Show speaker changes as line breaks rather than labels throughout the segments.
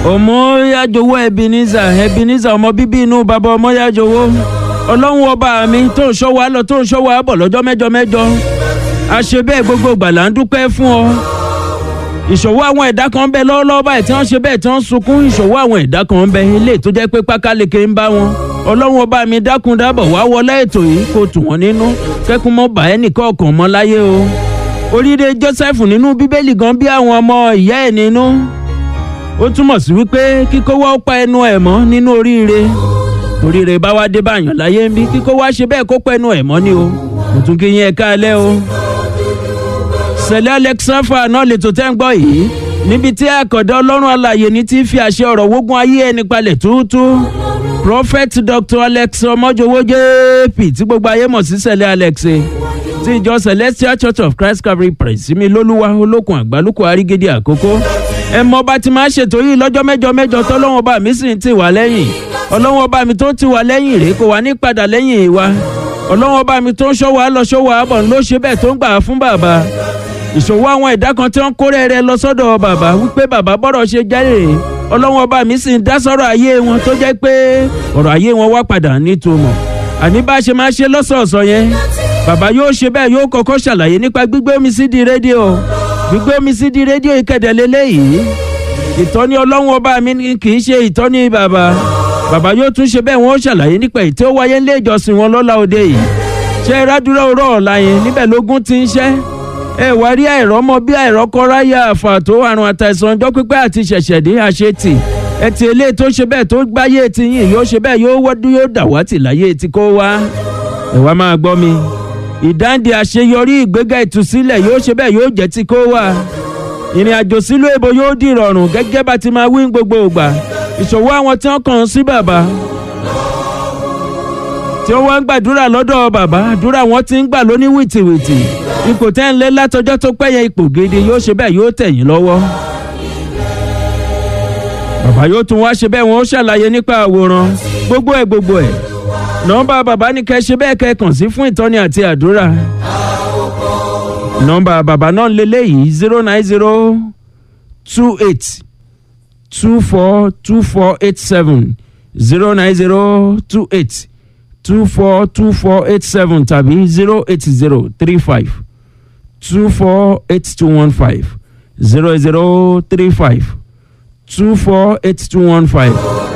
ọmọyájowó ebenezer ebenezer ọmọ bíbí inú bàbá ọmọyájowó ọlọ́run ọba mi tó ń ṣọ́ wa lọ tó ń ṣọ́ wa bọ̀ lọ́jọ́ mẹ́jọ mẹ́jọ àṣẹ bẹ́ẹ̀ gbogbo ìgbà là ń dúpẹ́ fún ọ ìṣòwò àwọn ẹ̀dá kan ń bẹ lọ́wọ́lọ́wọ́ báyìí tí wọ́n ṣe bẹ́ẹ̀ tí wọ́n ń sunkún ìṣòwò àwọn ẹ̀dá kan ń bẹ ilé tó jẹ́ pé pákáleke ń bá wọn ọlọ́run ọba mi dákun dábọ̀ wá wọlé ètò yìí kó tù wọ́n nínú kẹ́kun mọ́ bàá ẹnìkan ọ̀kan mọ́ láyé o oríire joseph nínú bíbélì gan bí àwọn ọmọ ìyá ẹ̀ nínú ó túmọ̀ sí wípé kíkó wá ó pa ẹnu ẹ̀ mọ́ nínú oríire oríire bá wá dé báyàn láyé ń bí kíkó wá ṣe bẹ́ẹ̀ kó pa ẹnu ẹ̀ mọ́ ni o kò tún kí yín ẹ káalẹ́ o sẹ̀lẹ̀ alexafa náà lè tó tẹ́ ń gbọ́ yìí níbi tí àkọ́dá ọlọ́run alàyè ní ti fi àṣẹ ọ̀rọ̀ wógun ayé ẹni palẹ̀ túútú prophet dr alex ọmọjọwọ jp tí gbogbo ayé mọ̀ sí sẹ̀lẹ̀ alex ti ìjọ celestial church of christ calvary praise mi lólúwa olókun àgbálùkù àrígédé àkókò ẹ mọ bá ti máa ṣètò yìí lọ́jọ́ mẹ́jọ mẹ́jọ tọ́lọ́wọ́n bá mi sì ń tì wá lẹ́yìn ọlọ́wọ́n bá mi tó ti wá lẹ́yìn rèé kò wá ní padà lẹ́yìn wa ọlọ́wọ́n bá mi tó ń ṣọ́ wa lọ ṣọ́ wa bọ̀ ló ṣe bẹ́ẹ̀ tó ń gbà fún bàbá ìṣòwò àwọn ẹ̀dá kan tí wọ́n kórè rẹ lọ sọ́dọ̀ bàbá wípé bàbá bọ́rọ̀ ṣe jáde ọlọ́wọ́n ọba mi sì ń dá sọ́rọ̀ ayé wọn tó jẹ́ pé ọ̀rọ̀ ayé wọn wá padà nítumọ̀ àní bá a ṣe máa ṣe lọ́sọ̀ọ̀sọ̀ yẹn bàbá yóò ṣe bẹ́ẹ̀ yóò kọ́kọ́ ṣàlàyé nípa gbígbé omi sí di rédíò gbígbé omi sí di rédíò ìkẹ̀dẹ̀ lélẹ́yìí ìtọ́ni ọlọ́wọ́n ọba mi kì í ṣe ìtọ́ni bàbá bàbá yóò tún ṣe bẹ́ẹ̀ wọ́n ṣàlàyé nípa ètò ó wáyé ńlé ìjọsìn wọn lọ́la òde yìí ṣé rádúrà òrọ̀ ọ̀la yẹn níbẹ̀ lógún ti ń ṣẹ́ ẹ wá rí àìrọ́mọ bí àìrọ́kọ́ráyà àfàtó àrùn àtàìsàn ọjọ́ pípẹ́ àti ṣẹ̀ṣẹ̀dé àṣetì ẹtì eléyìí tó ṣe bẹ́ẹ̀ tó gbáyé ti yìn yóò ṣe bẹ́ẹ̀ yóò wọ́dún yóò dàwátì láyé ti kó wá ẹ wá máa gbọ́ mi ìdáǹdè àṣeyọrí ìgbéga ìtúsílẹ̀ yóò ṣe bẹ́ẹ̀ yóò jẹ́ ti kó wá ìrìn àjò sílùú èbó yóò di ìrọ̀rùn gẹ́gẹ́ bá ti máa wí gbogbo ìgbà ìṣòwò àwọn tí wọ́n kàn sí bàbá tí wọ́n wá ń gbàdúrà lọ́dọ̀ bàbá àdúrà wọn ti ń gbà lóní wìtìwìtì ipò tẹ́ ń lé látọjọ́ tó pẹ́yẹ ipò gidi yóò ṣe bẹ́ẹ̀ yóò tẹ̀yìn lọ́wọ́. bàbá yóò tún wá ṣe bẹ́ẹ̀ wọ́n ó ṣàlàyé nípa àwòrán gbogbo ẹ̀ gbogbo ẹ̀ nọ́mbà bàbá ní kẹ́ ṣe bẹ́ẹ̀ kẹ́ kàn sí fún ìtọ́ni àti àdúrà. nọ́mbà bàbá náà lélẹ́yìí zero nine zero two eight two four two four eight seven zero nine zero two eight two four two four eight seven tàbí zero eight zero three five two four eight two one five zero zero three five two four eight two one five.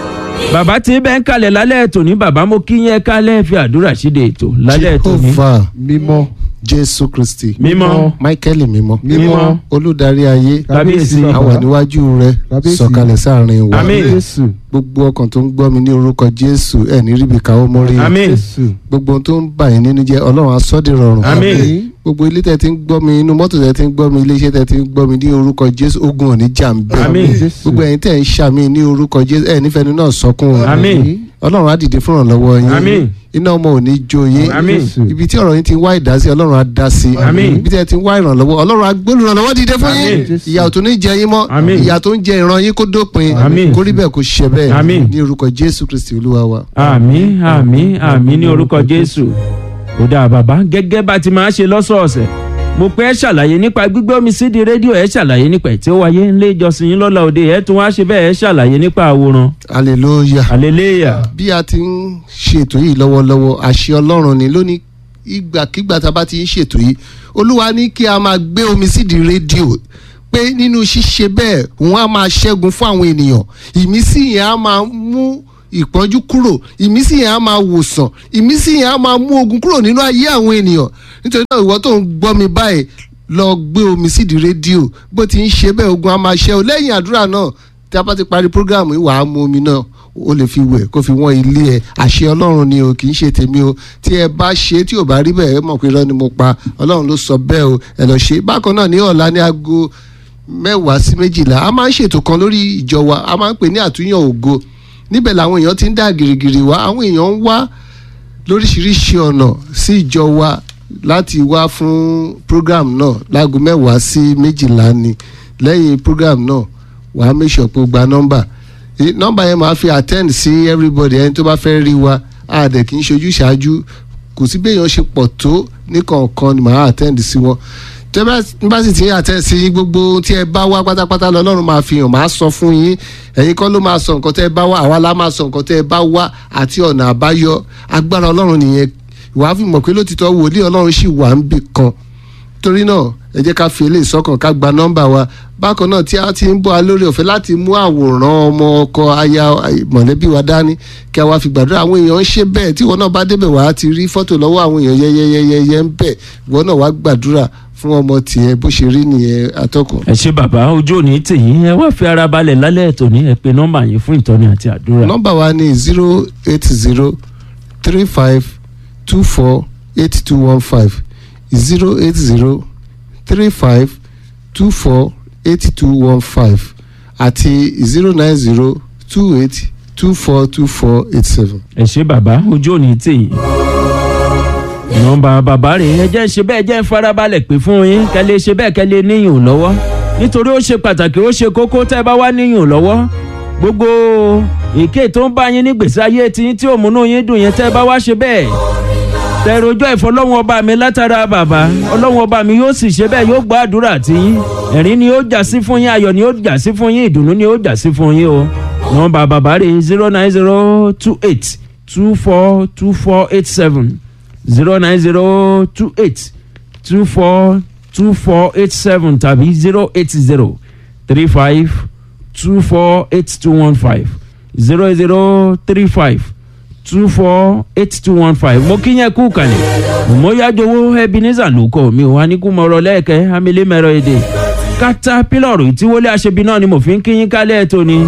bàbá tí bẹ́ẹ̀ ń kalẹ̀ lálẹ́ ètò ní bàbá mo kí yẹn kálẹ̀ fi àdúrà ṣíde ètò lálẹ́ ètò ní.
jehovah
mímọ́
jésù kristi
mímọ́
michael mímọ́
mímọ́
olùdarí ayé
kábíyèsí
a wà níwájú rẹ
Kábíyèsí.
sọ̀kalẹ̀ sáàrin wa
Àmín.
jésù
gbogbo ọkàn tó ń gbọ́ mi ní orúkọ jésù ẹ̀ ní ríbi káwọ́ mọ́rí
àmín
jésù
gbogbo ohun tó ń bà yín nínú jẹ́ ọlọ́run asọ́dì rọrùn
Àmín.
gbogbo ilé tẹ́ ti ń gbọ́ mi inú mọ́tò tẹ́ ti ń gbọ́ mi ilé iṣẹ́ tẹ́ ti ń gbọ́ mi ní orúkọ jésù ogun ò ní jà ń bẹ́ẹ̀
Àmín.
jésù
gbogbo ẹ̀yin tẹ́ ń ṣàmì ní orúkọ jésù ẹ̀ nífẹ̀ẹ́ nínú náà sọkún o
Àmín.
ọlọ́run á dìde fún ìrànlọ́wọ́ yín
Àmín.
iná ọmọ ò ní jó yín
Àmín.
ibi tí ọ̀rọ̀ yín ti wá ìdásí ọlọ́run á dá sí
Àmín.
ibi tí ẹ ti wá ìrànlọ́wọ́ ọlọ́run á gbé olùrànlọ́wọ́ dìde fún yín
Àmín.
Jésù.
ìyà ò tún ní jẹ yín mọ́
Àmín.
ìyà tó ń jẹ ìran yín kó dópin
Àmín.
kó rí bẹ́ẹ̀ kó ṣe bẹ́ẹ̀
Àmín.
ní orúkọ jésù kristi olúwa wa.
àmín àmín àmín ní orúkọ jésù ó dáa bàbá gẹ́gẹ́ bá ti máa ṣe lọ́sọ̀ọ̀sẹ̀ mo pẹ́ ẹ́ ṣàlàyé nípa gbígbé omi sí di rédíò ẹ̀ ṣàlàyé nípa ẹ̀ tí ó wáyé ńlé ìjọsìn yín lọ́la òde ẹ̀ tún wá ṣe bẹ́ẹ̀ ẹ̀ ṣàlàyé nípa àwòrán
hallelujah.
hallelujah
bí a ti ń ṣètò yìí lọ́wọ́lọ́wọ́ àṣẹ ọlọ́run ni lónìí ìgbàkigbà tá a bá ti ń ṣètò yìí olúwa ní kí a máa gbé omi sídìí rédíò pé nínú ṣíṣe bẹ́ẹ̀ òun á máa ṣẹ́gun fún àwọn ènìyàn ìmísí yẹn á máa mú ìpọ́njú kúrò ìmísí yẹn á máa wòsàn ìmísí yẹn á máa mú ogun kúrò nínú ayé àwọn ènìyàn nítorí náà ìwọ tó ń gbọ́ mi báyìí lọ gbé omi sídìí rédíò bó ti ń ṣe bẹ́ẹ̀ ogun á máa ṣẹ́ o lẹ́yìn àdúrà náà tí a bá ti parí programu yìí wàá mu omi náà o lè fi wẹ̀ kó fi wọ́n ilé ẹ̀ àṣẹ ọlọ́run ni o kì í ṣe tèmi o tí ẹ bá ṣe tí ò bá rí bẹ́ẹ̀ ẹ mọ̀ pé irọ́ ni mo pa ọlọ́run ló sọ bẹ́ẹ̀ o ẹ lọ ṣe bákan náà ní ọ̀la ní aago mẹ́wàá sí méjìlá a máa ń ṣètò kan lórí ìjọ wa a máa ń pè ní àtúnyàn ògo níbẹ̀ làwọn èèyàn ti ń dá gìrìgìrì wá àwọn èèyàn ń wá lóríṣiríṣi ọ̀nà sí ìjọ wa láti wá fún program náà láago mẹ́wàá sí méjìlá ni lẹ́yìn program náà wàá make sure pé o gba nọ́mbà Eh, nọ́mbà yẹn máa fi attend sí everybody ẹni tó bá fẹ́ rí wa a dẹ̀ kì í ṣojú ṣáájú kò sí béèyàn ṣe pọ̀ tó ní kọ̀ọ̀kan ni màá attend sí wọn tẹ́ bá bá sì ti àtẹ̀sí gbogbo ohun tí ẹ bá wá pátápátá lọ́lọ́run máa fi hàn máa sọ fún yín ẹ̀yin kọ́ ló máa sọ nǹkan tẹ́ ẹ bá wá àwa la máa sọ nǹkan tẹ́ ẹ bá wá àti ọ̀nà àbáyọ agbára ọlọ́run nìyẹn ìwà fi mọ̀ pé lótìtọ́ wòlíì ọlọ́run sì wà ń bì kan torí náà ẹ jẹ́ ká fi eléyìí sọ́kàn ká gba nọ́mbà wa bákan náà tí a ti ń bọ́ a lórí ọ̀fẹ́ láti mú àwòrán ọmọ ọkọ aya mọ̀lẹ́bí wa dání kí a wá fi gbàdúrà àwọn èèyàn ń ṣe bẹ́ẹ̀ tí ìwọ náà bá débẹ̀ wá ti rí fọ́tò lọ́wọ́ àwọn èèyàn yẹ́yẹ́yẹ́yẹ́ ń bẹ̀ ìwọ náà wá gbàdúrà fún ọmọ tiẹ̀ bó ṣe rí nìyẹn atọ́kùn.
ẹ ṣe bàbá ojú òní tèyí ẹ wá fi ara balẹ̀ lálẹ́ ètò ní ẹ pé nọ́mbà yín fún ìtọ́ni àti àdúrà.
nọ́mbà wa ni zero eight zero three five two four eight two one five zero eight zero three five two four eight two one five àti zero nine zero two eight two four two four eight seven.
ẹ ṣe bàbá ojú òní tèyí. nọ́mbà bàbá rẹ̀ ẹ jẹ́ ṣe bẹ́ẹ̀ jẹ́ farabalẹ̀ pé fún yín kẹ́lẹ́ ṣe bẹ́ẹ̀ kẹ́lẹ́ níyùn lọ́wọ́ nítorí ó ṣe pàtàkì ó ṣe kókó tẹ́ ẹ bá wá níyùn lọ́wọ́ gbogbo èké tó ń bá yín ní gbèsè ayé tiyín tí òmùnú yín dùn yẹn tẹ́ ẹ bá wá ṣe bẹ́ẹ̀ tẹ̀rọjọ́ ìfọlọ́wọ́n ọba mi látara bàbá ọlọ́wọ́n ọba mi yóò sì ṣe bẹ́ẹ̀ yóò gbọ́ àdúrà tí yín ẹ̀rín ni ó jà sí fún yín ayọ̀ ni ó jà sí fún yín ìdùnnú ni ó jà sí fún yín o nọ́mbà bàbá rẹ̀ zero nine zero two eight two four two four eight seven zero nine zero two eight two four two four eight seven tàbí zero eight zero three five two four eight two one five zero zero three five two four eight two one five mo kí yẹn kú kalẹ̀ mo yájowó ebenezer ló kọ́ mi ò wá ní kú mọ̀rọ̀ lẹ́ẹ̀kẹ́ amílẹ̀ mẹ́rọ èdè kátà pílọ̀rù ìtíwọlé aṣebi náà ni mo fi ń kí yín kálẹ̀ tó ni.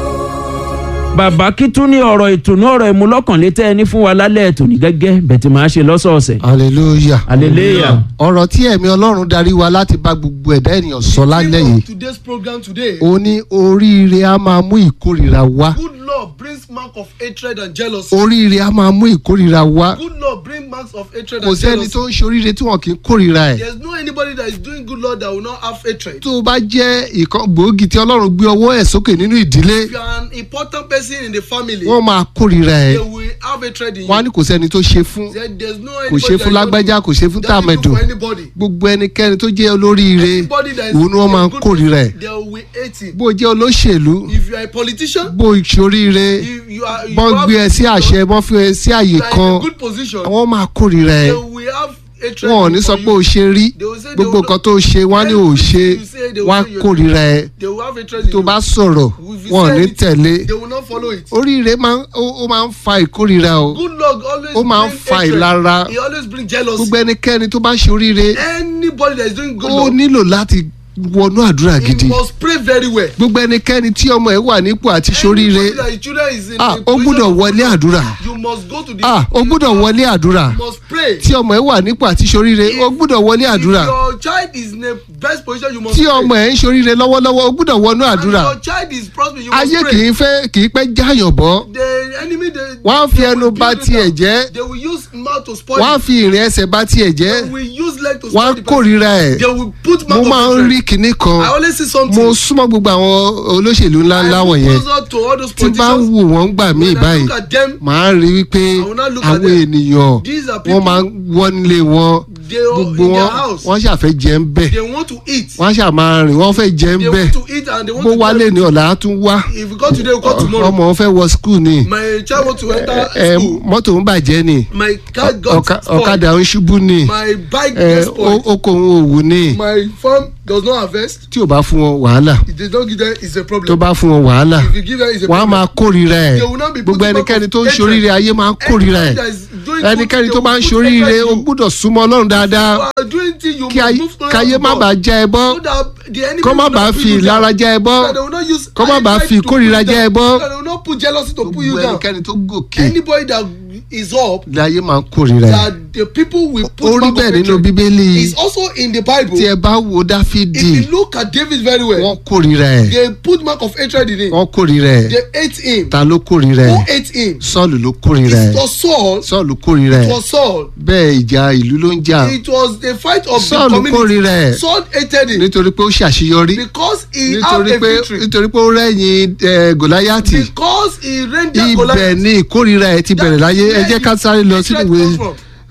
bàbá kí tún ní ọ̀rọ̀ ìtùnú ọ̀rọ̀ ìmúlọ́kànlétẹ́ ẹni fún wa lálẹ́ ètò ní gẹ́gẹ́ bẹ́ẹ̀ tí màá ṣe lọ́sọ̀ọ̀sẹ̀.
hallelujah.
hallelujah.
ọ̀rọ̀ tí ẹ̀mí ọlọ́run darí wa láti bá gbogbo ẹ̀dá ènìyàn sọ lálẹ́ yìí
today's program today.
ó ní oríire á máa mú ìkórìíra wá
Good Lord brings mark of hatred and jealousy.
oríire á máa mú ìkórìíra wá
Good Lord bring marks of hatred
kò
and
sẹ́ni
jealousy.
tó ń ṣe oríire tí wọn kì í kórìíra ẹ̀
There's no anybody that is doing good Lord that will not have hatred.
tó o bá jẹ́ ìkan gbòógì tí ọlọ́run gbé ọwọ́ ẹ̀ sókè nínú ìdílé
If you are an important person in the family,
wọ́n máa kórìíra ẹ̀
they will have hatred in
wọ́n á
you.
ní kò sẹ́ni tó ṣe fún
There- There's no
kò ṣe
anybody
fún
that
lágbájá
is
kò ṣe fún
not doing
tàmẹ̀dùn
for anybody.
gbogbo ẹnikẹ́ni tó jẹ́ olóríire
Anybody that is
òun ni wọ́n máa ń
a good
kórìíra ẹ̀
person, They will hate him.
bó o jẹ́ olóṣèlú
If you are a politician,
bó o ṣoríire
if you are you
bọ́n
have-
gbé ẹ sí àṣẹ bọ́n fi ẹ sí àyè
you are in
kan
a good position,
àwọn máa kórìíra ẹ̀
they will have hatred
wọn ò ní
for
sọ
you.
pé o ṣe rí
They will say they
gbogbo
will
nǹkan
not-
tó ṣe wọ́n á ní ò ṣe
Everything you say, they will
wọ́n á
say you-
kórìíra ẹ̀
They will have hatred in
tó
you.
bá sọ̀rọ̀
If you
wọn ò
say
ní
anything,
tẹ̀lé
They will not follow it.
oríire máa ń ó ó máa ń fa ìkórìíra o
Good Lord always
Ó máa ń
bring
fa
hatred.
ìlara.
He always bring jealousy.
gbogbo ẹnikẹ́ni tó bá ṣe oríire
Anybody that is doing good
ó
Lord,
nílò láti wọnú àdúrà
he
gidi
must pray very well.
gbogbo ẹnikẹ́ni tí ọmọ ẹ̀ wà nípò àti ṣoríire
Anybody that his children is in
ah
a
ó
position
gbúdọ̀
of
wọlé
good Lord,
àdúrà
You must go to the.
ah ó gbúdọ̀ wọlé àdúrà
You must pray.
tí ọmọ ẹ̀ wà nípò àti ṣoríire ó gbúdọ̀ wọlé àdúrà
If your child is in a best position, you must
tí
pray.
ọmọ ẹ̀ ń ṣoríire lọ́wọ́lọ́wọ́ ó gbúdọ̀ wọnú
And
àdúrà
your child is prospering, you must
ayé
pray.
kì í fẹ́ kì í pẹ́ jáyàn bọ́
The enemy they.
wọ́n á fi
they
ẹnu
will
bà
build it
tiẹ̀
down.
jẹ́
They will use mouth to spoil
wọ́n á
it.
fi ìrìn ẹsẹ̀ bà tiẹ̀ jẹ́
They will use leg to
wọ́n á
spoil the person.
kórìíra ẹ̀
They will put
mo
mouth
máa ń
of
rí
hatred.
kinní kan
I always see something.
mo súnmọ́ gbogbo àwọn olóṣèlú ńláńlá
I look
wọ̀nyẹn
closer to all those
tí bá ń
politicians.
wò wọ́n gbà mí
When I
báyìí
look at them,
màá rí wípé
I will not look at
àwọn
them.
ènìyàn
These are
wọ́n
people-
máa ń wọ́n nílé wọn
they are
gbogbo
in their
wọn
house.
wọ́n ṣàfẹ́ jẹ́ ń bẹ̀
They want to eat.
wọ́n ṣà máa rìn wọ́n fẹ́ jẹ́ ń
They
bẹ̀
want to eat and they want
bó
to
wálé
get-
ní ọ̀la á tún wá
If you go today, you go tomorrow.
ọmọ wọn fẹ́ wọ skul ni
My child want to enter
ẹ,
school.
mọ́tò ń bàjẹ́ ni
My car got
ọ̀ka-
spoiled.
ọ̀kadà ń ṣubú ni
My bike
ẹ,
gets spoiled.
ó- oko òun òwú ni
My farm does not harvest.
tí ò bá fún wọn wàhálà
If they don't give them, it's a
tó
problem.
bá fún wọn wàhálà
If you give them, it's a
wọ́n á
problem.
máa kórìíra ẹ̀
They will not be
gbogbo
putting
ẹnikẹ́ni
back
tó ń
hatred.
ṣoríire ayé máa ń kórìíra ẹ̀
Anybody that is doing good,
ẹnikẹ́ni
they
tó bá ń
will put
ṣoríire
hatred
o
in you.
gbúdọ̀ súnmọ́ ọlọ́run dáadáa
You are doing things you
kí
must
ayé-
move closer
káyé
to
má
God.
bàa já ẹ bọ́
So that the enemy
kó má
will not
bàa
put
fi
you down.
ìlara já ẹ bọ́
So that they will not use
kó má bàa
hatred
fi
to put
ìkórìíra
you
já ẹ
down.
bọ́
So that they will not put jealousy to put
gbogbo
you down.
ẹnikẹ́ni tó gòkè
Anybody that is up,
láyé máa ń kórìíra ẹ̀
that the people will put
ó rí
back
bẹ́ẹ̀
of
nínú
hatred.
bíbélì
It's also in the Bible.
tí ẹ bá wo dáfídì
If you look at David very well,
wọ́n kórìíra ẹ̀
they put mark of hatred in him.
wọ́n kórìíra ẹ̀
They hate him.
ta ló kórìíra
Who
ẹ̀
ate him?
sọ́ọ̀lù ló kórìíra
It
ẹ̀
was Saul.
sọ́ọ̀lù kórìíra
It
ẹ̀
was Saul.
bẹ́ẹ̀ ìjà ìlú ló ń jà
It was a fight of the
sọ́ọ̀lù
community.
kórìíra ẹ̀
Saul hated him
nítorí pé ó ṣàṣeyọrí
because he had
nítorí
a
pé
victory.
nítorí pé ó rẹ́yìn ẹ̀, gòláyàtì
Because he rendered
ibẹ̀
Goliath.
ni ìkórìíra ẹ̀ ti bẹ̀rẹ̀ láyé ẹ jẹ́ ká sáré lọ sínú ìwé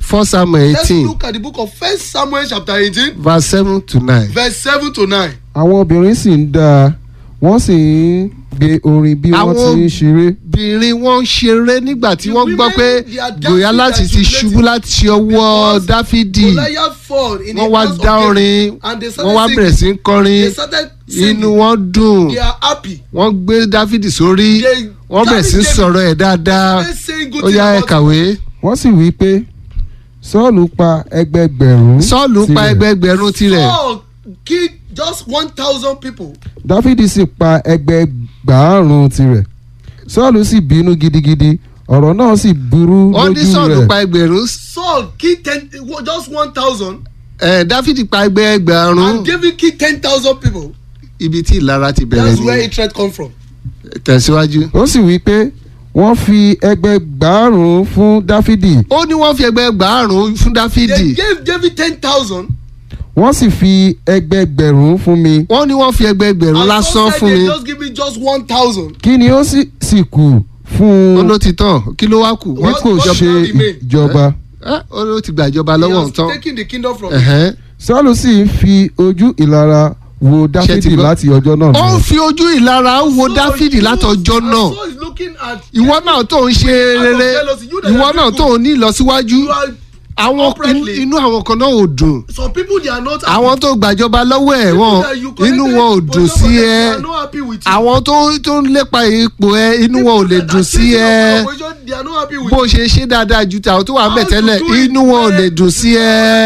first samuel
Let's
eighteen
look at the book of First Samuel chapter eighteen
verse seven to nine.
verse seven to nine.
àwọn obìnrin sì ń dá a wọ́n sì ń gbé orin bí wọ́n
Àwọn-
ti ń ṣeré
obìnrin wọn ń ṣeré nígbà tí
The
wọ́n gbọ́
women,
pé
they are dancing
gòyálàtì
like
ti
jubilating
ṣubú láti ọwọ́
because
dáfídì
Goliath fall in
wọ́n
the
wá
house of
dá
David,
orin
and they
wọ́n wá
started
bẹ̀rẹ̀
singing.
sí í kọrin
They started singing.
inú wọn dùn
They are happy.
wọ́n gbé dáfídì sórí
They-
wọ́n bẹ̀rẹ̀ sí í
David-
sọ̀rọ̀ ẹ̀ dáadáa
Let's say good
ó
thing
yá ẹ
about
kàwé.
wọ́n sì wí pé sọ́ọ̀lù pa ẹgbẹgbẹ̀rún
sọ́ọ̀lù pa
tirẹ̀.
ẹgbẹgbẹ̀rún tirẹ̀
Saul killed just one thousand people.
dáfídì sì pa ẹgbẹgbàárùn tirẹ̀ sọ́ọ̀lù sì bínú gidigidi ọ̀rọ̀ náà sì burú
wọ́n ní
lójú
sọ́ọ̀lù pa
rẹ̀
ẹgbẹ̀rún
Saul killed ten just one thousand
ẹ̀ dáfídì pa ẹgbẹgbẹ̀rún
and David killed ten thousand people.
ibi tí ìlara ti bẹ̀rẹ̀
That's where
ní
hatred come from.
tẹ̀síwájú.
ó sì wí pé wọ́n fi ẹgbẹgbàárùn fún dáfídì
ó ní wọ́n fi ẹgbẹgbàárùn fún
They
dáfídì
gave David ten thousand.
wọ́n sì fi ẹgbẹgbẹ̀rún fún mi
wọ́n ní wọ́n fi ẹgbẹgbẹ̀rún
and
lásán
some said
fún
they
mi
just give me just one thousand.
kí ni ó sì sì kù fún
ó
un
ló ti tán kí ló wá kù.
bí
What-
kò
what
ṣe
shall remain?
ìjọba
Ẹ́, ó ló ti gba ìjọba
He
lọ́wọ́
has
tán.
taken the kingdom from me.
Ẹ̀hẹ́n.
sọ́ọ̀lù sì ń fi ojú ìlara wo
ti
dáfídì
gbọ́?
láti ọjọ́ náà
ó ń
lọ.
fi ojú ìlara wo
So
dáfídì
you-
látọjọ́
and
náà
so he's looking at
ìwọ náà tó ń ṣe
Out of
rere
jealousy, you that
ìwọ
are
náà
doing
tó ń ní ìlọsíwájú
you are
àwọn
uprightly.
inú àwọn kan náà ò dùn
some people they are not happy.
àwọn tó gbàjọba lọ́wọ́ ẹ̀
People
wọ́n
that you
inú
connected
wọn ò
with,
dùn
but
sí
they
ẹ
are not happy with you.
àwọn tó tó ń lépa ipò ẹ inú wọn ò lè dùn sí ẹ
they are not happy with
bó
you.
ṣe ṣe dáadáa ju tàwọn tó wà ń bẹ̀
How you
tẹ́lẹ̀
do it
inú wọn ò
well,
lè dùn sí
they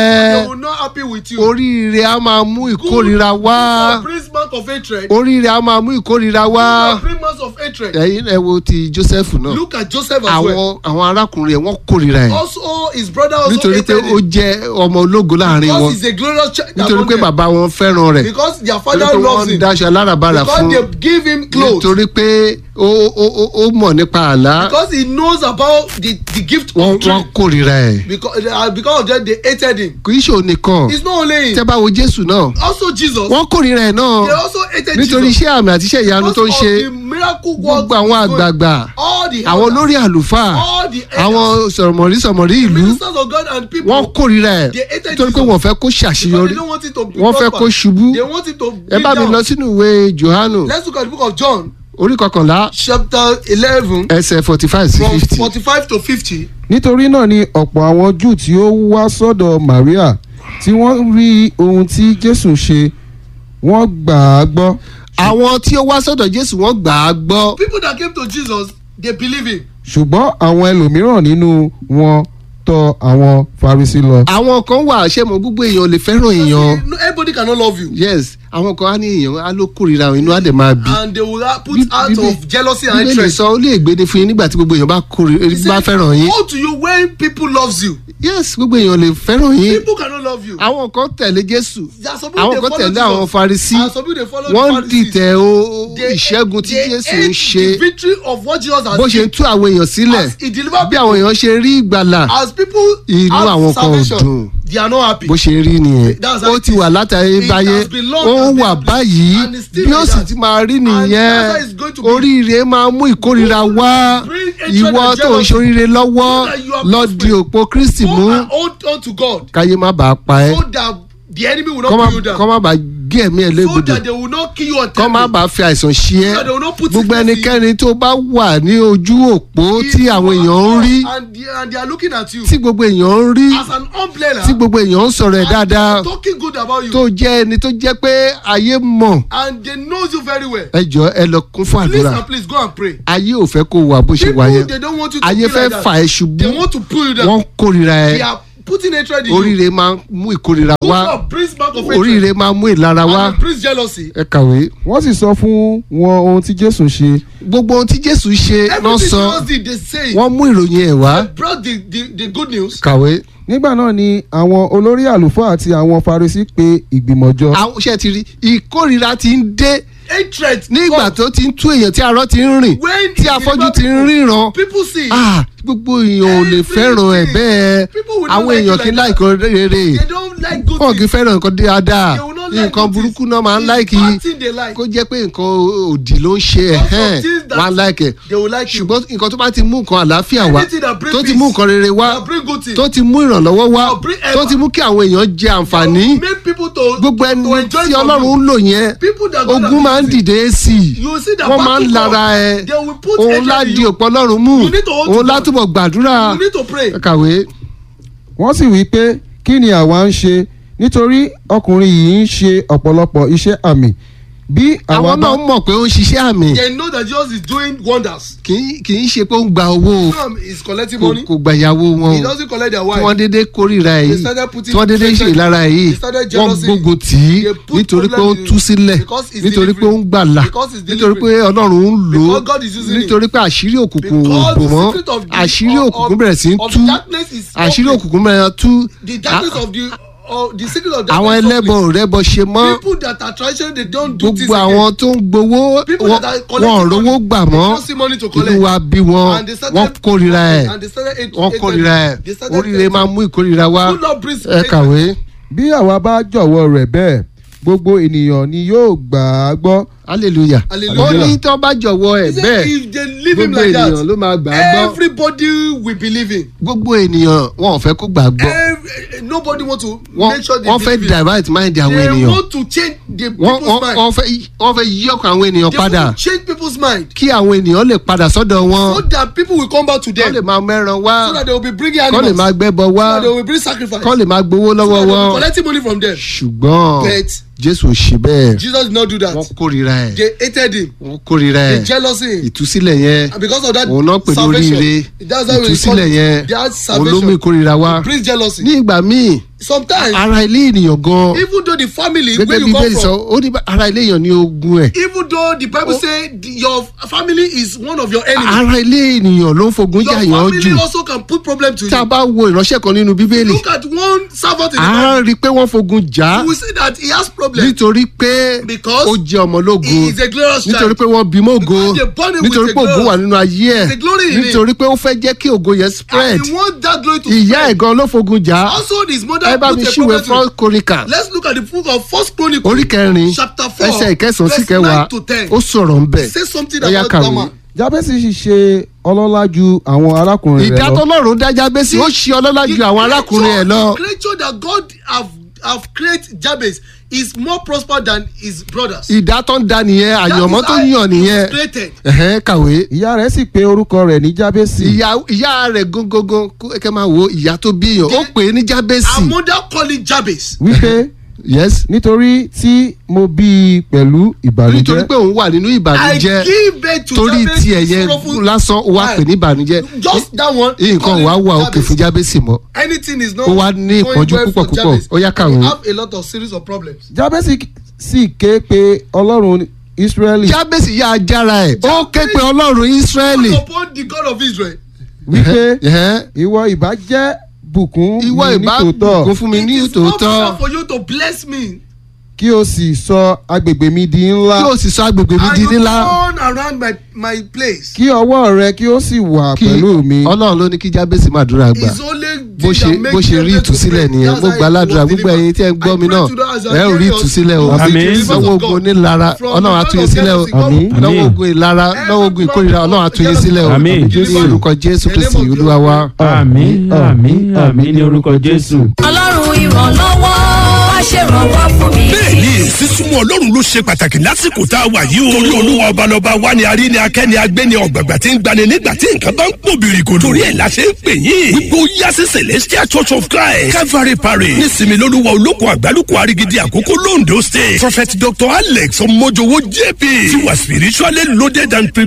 ẹ
will not happy with you.
oríire á máa mú ìkórira wá
Good brings mark of hatred.
oríire á máa mú ìkórira wá
Good brings marks of hatred.
ẹ̀yin ẹ wo ti Joseph náà
Look at Joseph as well.
àwọn àwọn arákùnrin ẹ̀ wọ́n kórira ẹ̀
Also his brother also
nítorí pé
hated
ó
him.
jẹ́ ọmọ ológo láàrin wọn
Because he's a glorious child
nítorí
among
pé
them.
bàbá wọn fẹ́ràn rẹ̀
Because their
nítorí
father
pé
loves
wọ́n
him.
daṣọ aláràbarà
Because
fún
they give him clothes.
nítorí pé ó ó ó ó mọ̀ nípa àlá
Because he knows about the the gift
wọ́n
of dream.
wọ́n kórira ẹ̀
Because uh, because of that they hated him.
kì í ṣe òun nìkan
It's not only him.
tẹ́ bá wo Jésù náà
Also Jesus.
wọ́n kórira ẹ̀ náà
They also hated
nítorí
Jesus.
iṣẹ́ àmì àti iṣẹ́ ìyanu tó ń
Because
ṣe
of the miracle work
gbogbo àwọn
he's doing.
àgbààgbà
All the
àwọn
elders,
olórí àlùfáà
all the elders,
àwọn sọ̀rọ̀mọ̀rí sọ̀mọ̀rí ìlú
ministers of God and people.
wọ́n kórira ẹ̀
They hated
nítorí pé
Jesus.
wọ́n fẹ́ kó
because they
ṣàṣeyọrí
don't want it to be
wọ́n fẹ́ kó
prosper.
ṣubú
They want it to
ẹ
be
bá mi
down.
lọ sínú ìwé Jòhánù
Let's look at the book of John
orí kọkànlá
chapter eleven
ẹsẹ̀ forty five sí
from
fifty.
forty-five to fifty.
nítorí náà ni ọ̀pọ̀ àwọn júù tí ó wá sọ́dọ̀ maria tí wọ́n rí ohun tí jésù ṣe wọ́n gbà á gbọ́
àwọn tí ó wá sọ́dọ̀ Jésù wọ́n gbà á gbọ́
People that came to Jesus they believe him.
ṣùgbọ́n àwọn ẹlòmíràn nínú wọn tọ̀ àwọn farisi lọ.
àwọn kan wà ṣé mo gbogbo èèyàn ò lè fẹ́ràn èèyàn
No, everybody cannot love you.
yes àwọn kan á ní èèyàn á ló kórìíra inú á dẹ̀ máa bí.
and they will uh, put
Bí-
out
Bíbélì-
of jealousy and
Bíbélì
hatred.
sọ ó lè gbéde fún yín nígbà tí gbogbo èèyàn bá kórìíra
He
bá
said,
fẹ́ràn yín
Woe to you when people loves you.
yes gbogbo èèyàn lè fẹ́ràn yín
People cannot love you.
àwọn kan tẹ̀lé Jésù
There are some people
àwọn
they
kan
follow
tẹ̀lé
Jesus.
àwọn Farisí
And some people they follow
wọ́n
the Pharisees.
dìtẹ̀ o
They-
ìṣẹ́gun tí
they
Jésù
hate
ń ṣe
the victory of what Jesus has
bó ṣe ń tú àwọn èèyàn sílẹ̀
As he delivered
bí àwọn èèyàn ṣe rí ìgbàlà
as people
Inú
have
àwọn kan ò
salvation,
dùn.
they are not happy.
bó ṣe rí nìyẹn
That's
ó
how it
ti
is.
wà látàrí
It
báyé
has been long
ó
and
ń wà
been
báyìí
and it's still
bí ó
like
sì
that.
ti máa rí
And that's
nìyẹn
how it's going to be.
oríire máa mú ìkórira wá
Bring hatred
ìwọ
and
tó ń
jealousy.
ṣoríire lọ́wọ́
So that you are
lọ
prospering.
di òpó Kristi
Go
mú
and hold on to God
káyé má bàa pa ẹ́
so that the enemy will
kọ́
not
má-
kill you down.
kọ́ má bàa gé ẹ̀mí ẹ̀
so
légbodò
that they will not kill you on
kọ́ má bàa fi àìsàn ṣe ẹ́
So that they will not put
gbogbo
sickness in you.
ẹnikẹ́ni tó bá wà ní ojú òpó tí àwọn èèyàn ń rí
and they, and they are looking at you
tí gbogbo èèyàn ń rí
as an umbrella
tí gbogbo èèyàn ń sọ̀rọ̀ ẹ̀
and
dáadáa
talking good about you
tó jẹ́ ẹni tó jẹ́ pé ayé mọ̀
and they knows you very well
ẹ jọ ẹ lọ kún fún
please
àdúrà
and please go and pray
ayé ò fẹ́ kó wà bó ṣe
people
wà yẹn
they don't want you to
ayé
feel
fẹ́
like
fà
that
ẹ́ ṣubú
they want to pull you down
wọ́n kórìíra
they
ẹ
are putting hatred in you
oríire máa ń mú ìkórìíra wá
God brings back of hatred
oríire máa ń mú ìlara wá
and it brings jealousy
ẹ kàwé
wọ́n sì sọ fún wọn ohun tí jésù ṣe
gbogbo ohun tí Jésù ṣe náà
everything
sọ
Jesus did they say
wọ́n mú ìròyìn ẹ̀ wá
they brought the the the good news
kàwé
nígbà náà ni àwọn olórí àlùfáà àti àwọn farisi pe ìgbìmọ̀ jọ
àwọn iṣẹ́ ti rí ìkórìíra ti ń dé
hatred
nígbà
come
tó ti ń tú èèyàn tí arọ ti ń rìn
when
tí
it
afọ́jú
deliver
ti ń ríran
people see
ah gbogbo èèyàn ò lè fẹ́ràn ẹ̀ bẹ́ẹ̀
People will not
àwọn
like
èèyàn
you
kì í
like
láìkọ́ rere
they don't like good
wọn kì í
things
fẹ́ràn nǹkan dáadáa
they will not
nǹkan burúkú náà máa ń láìkì
Acting they like.
kó jẹ́ pé nǹkan òdì ló ń ṣe
Lots of
ẹ̀hẹ́n
things that
wọ́n á láìkì
They will like you.
ṣùgbọ́n nǹkan tó bá ti mú nǹkan àlàáfíà wá
Anything that bring
tó ti
peace,
mú nǹkan rere wá
that bring good thing.
tó ti mú ìrànlọ́wọ́ wá
That bring
tó
ever.
ti mú kí àwọn èèyàn jẹ àǹfààní
Make people to
gbogbo
to
ẹni
enjoy
tí
from
ọlọ́run ń
you.
lò yẹn
People that God
ogun
has
máa ń
used.
dìde sí i
You see that
wọ́n máa ń
battle
lara
come.
ẹ
They will put
òun
hatred
ládi
in you.
òpó ọlọ́run mú
You need to hold
òun
to God.
látúbọ̀ gbàdúrà
You need to pray.
ẹ kàwé.
wọ́n sì wí pé kí ni àwa ń ṣe nítorí ọkùnrin yìí ń ṣe ọ̀pọ̀lọpọ̀ iṣẹ́ àmì bí àwa
àwọn
bá
náà mọ̀ pé ó ń ṣiṣẹ́ àmì
They know that Jesus is doing wonders.
kì í kì í ṣe pé ó ń gba owó
Some is collecting
kò
money.
kò gba ìyàwó wọn
He
o
doesn't collect their
tí wọ́n
wife.
dédé kórìíra ẹ̀
They
yìí
started putting
tí wọ́n dédé ṣe ìlara ẹ̀ yìí
They started
wọ́n
jealousy.
gbógun tì í
They put
nítorí pé ó ń
problem in-
tú sílẹ̀
because he's
nítorí pé ó ń
delivering.
gbàlà
Because he's
nítorí pé
delivering.
ọlọ́run ń lò ó
Because God is using him.
nítorí pé àṣírí òkùnkùn ò
Because
bò
the
mọ́
secret of the-
àṣírí
of-
òkùnkùn
of-
bẹ̀rẹ̀ sí í
of
tú
darkness is
àṣírí
open.
òkùnkùn bẹ̀rẹ̀ tú
The darkness of the of the secret of
àwọn
darkness.
ẹlẹ́bọ ò rẹ́bọ ṣe mọ́
People that are traditional they don't do things
gbogbo àwọn
again.
tó ń gbowó
People
wọn
that are
wọn ò
collecting
rówó
money,
gbà
they
mọ́
don't see money to collect.
inú wa bí wọn
And they started-
wọn kórìíra ẹ̀
and they started hate-
wọn
hated
kórìíra
him.
ẹ̀
They started
oríire
hating
máa
him.
mú ìkórìíra wá
Good Lord brings
ẹ
hatred.
kàwé
bí àwa bá jọ̀wọ́ rẹ̀ bẹ́ẹ̀ gbogbo ènìyàn ni yóò gbà á gbọ́
hallelujah
Hallelujah.
ó ní tó bá jọ̀wọ́ ẹ̀
He said
bẹ́ẹ̀
if they leave him
gbogbo
like
ènìyàn
that
ló máa gbà á gbọ́
everybody will believe him.
gbogbo ènìyàn wọn ò fẹ́ kó gbà á gbọ́
Every, nobody want to
wọ́n
make sure they
wọ́n fẹ́
believe him.
divert mind àwọn
They
ènìyàn
want to change the
wọ́n
people's
wọ́n
mind.
wọ́n fẹ́ wọ́n fẹ́ yí ọkàn àwọn ènìyàn
They
padà
want to change people's mind
kí àwọn ènìyàn lè padà sọ́dọ̀ wọn
so that people will come back to
kọ́
them.
lè máa mẹ́ran wá
so that they will be bringing
kọ́ lè
animals.
máa gbẹ́bọ wá
so that they will bring sacrifice.
kọ́ lè máa gbowó
so
lọ́wọ́
that they will
wọn
be collecting money from them.
ṣùgbọ́n
But
jésù ò ṣe bẹ́ẹ̀
Jesus did not do that.
wọ́n kórìíra ẹ̀
They hated him.
wọ́n kórìíra
They
ẹ̀
jealousy him.
ìtúsílẹ̀ yẹn
And because of that
òun náà pè ní oríire
salvation. That's how we call
ìtúsílẹ̀ yẹn
it. That
òun ló mú
salvation
ìkórìíra wá
brings jealousy.
ní ìgbà míì
Sometimes
ara ilé ènìyàn gan
even though the family
gẹ́gẹ́
where
bí
you come
bẹ́ẹ̀ sọ
from
ó ní bá- ara ilé èèyàn ní ogun ẹ̀
even though the bible say the, your family is one of your enemies.
ara ilé ènìyàn ló ń fogun
your
jà yàn jù
family also can put problem to
tá a
you.
bá wo ìránṣẹ́ kan nínú bíbélì
look at one servant in the
a
bible.
rí i pé wọ́n fogun jà á
you will see that he has problem.
nítorí pé
Because
ó jẹ́ ọmọ
he
lógo
is a glorious child.
nítorí pé wọ́n bí mọ́ ògo
Because they born him with
nítorí
a
pé ògo
glory.
wà nínú ayé ẹ̀
There's a glory in him.
nítorí pé ó fẹ́ jẹ́ kí ògo yẹn spread
and he want that glory to
ìyá ẹ̀
spread.
gan ló fogun jà á
also his mother
ẹ bá
put
mi
a
ṣíwèé
problem to
fún
him.
kóríkà
let's look at the book of first chronicle.
orí kẹrin
chapter four
ẹsẹ̀ ìkẹsàn-án sí
verse
kẹwàá
nine to ten.
ó sọ̀rọ̀ ń bẹ̀
say something
Ó yá
about
kàwé.
that man.
jábẹ́sì sì ṣe ọlọ́lá ju àwọn arákùnrin rẹ̀
ìdá
lọ
tọ́lọ́run dájá bẹ́sì ó ṣe ọlọ́lá ju àwọn arákùnrin ẹ̀ lọ
the creature that God have have created Jabez is more prosperous than his brothers.
ìdá tó ń da nìyẹn
That is
àyànmọ́ tó
how
yàn
he was
nìyẹn
created.
ẹ̀hẹ́n kàwé
ìyá rẹ̀ sì pe orúkọ rẹ̀ ní jábẹ́sì
ìyá ìyá rẹ̀ gógógó kó- kẹ́ máa wo ìyá tó bí èèyàn ó pè é ní jábẹ́sì
Her mother call it Jabez.
wípé
yes
nítorí tí mo bí i pẹ̀lú
nítorí
ìbànújẹ́
pé òun wà nínú
I
ìbànújẹ́
give birth to
torí
Jabez
tiẹ̀ yẹn
sorrowful
lásán ó wá
child.
pè ní ìbànújẹ́
Just that one.
nǹkan
call
wàá
it
wà òkè
Jabez.
fún jábẹ́sì mọ́
Anything is not
Ó wá ní
going
ìpọ́njú
well
púpọ̀
for
púpọ̀.
Jabez.
Ó yá kàwé.
He have a lot of series of problems.
jábẹ́sì sì ké pe ọlọ́run ísírẹ́lì
jábẹ́sì yá ajára ẹ̀ ó ké pe ọlọ́run ísírẹ́lì
Upon the God of Israel.
wípé
Ẹ̀hẹ́n.
ìwọ ìbá jẹ́ bùkún
ìwọ
mi
ìbá
nítòótọ́
bùkún fún mi ní
It is not
tòótọ́
fair for you to bless me.
kí o sì sọ agbègbè mi di ńlá
kí o sì sọ agbègbè mi
And
di
you
nílá
turn around my my place.
kí ọwọ́ rẹ kí ó sì wà
kí
pẹ̀lú mi
ọlọ́run ló ní kí jábẹ́sì máa dúrà gbà
It's only
bó ṣe bó ṣe rí ìtúsílẹ̀ nìyẹn mo gba aládùúrà gbogbo ẹ̀yin tí ẹ ń gbọ́ mi náà ẹ ò rí ìtúsílẹ̀ o
Àmín.
lọ́wọ́ ogun onílara ọlọ́run á tú yín sílẹ̀ o
Àmín.
lọ́wọ́ ogun ìlara lọ́wọ́ ogun ìkórira ọlọ́run á tú yín sílẹ̀ o
Àmín.
ní orúkọ jésù kristi olúwa wa.
àmín àmín àmín ní orúkọ jésù.
ọlọ́run ìrànlọ́wọ́ wá ṣèrànwọ́ fún mi.
bẹ́ẹ̀ni sísúnmọ́ ọlọ́run ló ṣe pàtàkì lásìkò tá a wà yìí o. torí olúwa ọbalọba wa ni arí ni akẹ́ni agbẹ́ni ọ̀gbàgbà tí ń gbani nígbà tí nǹkan bá ń pò bìrìkòdò. torí ẹ̀ la ṣe ń pè yín. wípé ó yá sí celestial church of christ calvary parish nísìmí lolúwa olóko àgbálùkù arigidi àkókò londo state prophet dr alex ọmọjọwọ jp ti wà spiritually loaded and prepared